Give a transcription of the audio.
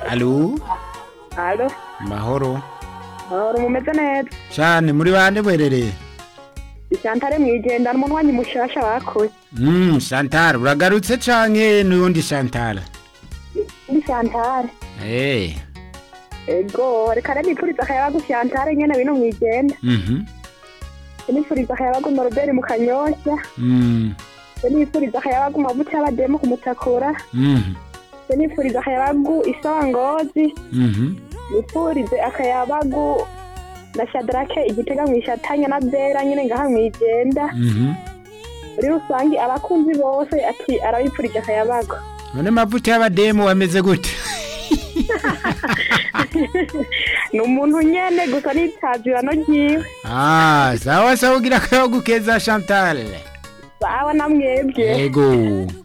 alo Alo, mahoro uri mumeze neza cyane muri bande bwerereye Ishantare mwijenda n'umunwanyi mushasha bakoze mm, Chantal uragarutse canke n'uwundi Chantal ndi Shantare eh ego reka rero nipfuriza akayabagu Shantare nyene bino mwijenda mhm nipfuriza akayabagu Norbert mu kanyosha mm nipfuriza akayabagu mavuta y'abademu ku mutakura mhm nipfuriza akayabagu isongozi mhm nipfurize akayabagu na shadrake igitega mwishatanya na bera nyene ngaha mwijenda mhm muri rusangi abakunzi bose ati arabipfurije akayabagu none mavuta y'abademu ameze gute ni umuntu nyene gusa nitazirano ryiwe ah sawa sawa ugira akayabagu keza Chantal sawa na mwebwe ego